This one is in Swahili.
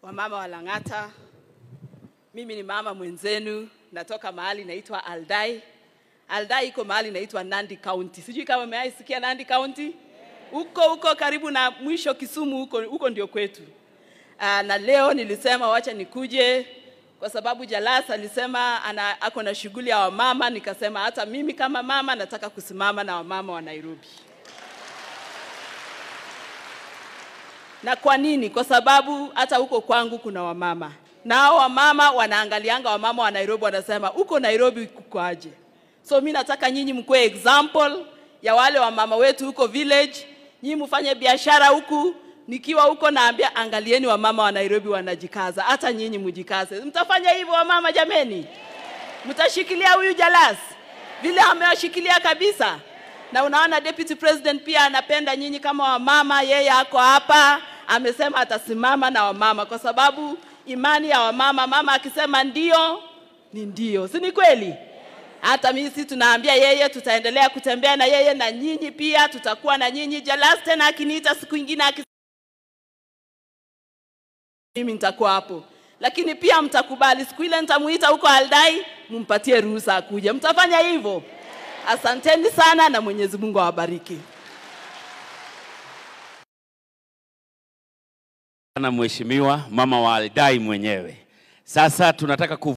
wamama wa Lang'ata. Mimi ni mama mwenzenu, natoka mahali naitwa Aldai. Aldai iko mahali naitwa Nandi County. Sijui kama umewahi Nandi County? Huko huko karibu na mwisho Kisumu, huko huko ndio kwetu. Aa, na leo nilisema wacha nikuje kwa sababu Jalas alisema ana ako na shughuli ya wamama, nikasema hata mimi kama mama nataka kusimama na wamama wa Nairobi. Na kwa nini? Kwa sababu hata huko kwangu kuna wamama na hao wamama wanaangalianga wamama wa Nairobi, wanasema huko Nairobi kukoaje? So mi nataka nyinyi mkuwe example ya wale wamama wetu huko village. Nyinyi mfanye biashara huku, nikiwa huko naambia, angalieni wamama wa Nairobi wanajikaza, hata nyinyi mjikaze. Mtafanya hivyo wamama jameni? Mtashikilia huyu Jalas vile amewashikilia kabisa. Na unaona deputy president pia anapenda nyinyi kama wamama, yeye ako hapa amesema atasimama na wamama kwa sababu imani ya wamama, mama akisema ndio ni ndio, si ni kweli? Hata mimi si tunaambia yeye, tutaendelea kutembea na yeye na nyinyi pia tutakuwa na nyinyi. Jalas tena akiniita siku ingine akis... mimi nitakuwa hapo, lakini pia mtakubali siku ile nitamuita huko Aldai, mumpatie ruhusa akuje. Mtafanya hivyo? Asanteni sana na Mwenyezi Mungu awabariki. na mheshimiwa mama wa Aldai mwenyewe. Sasa tunataka ku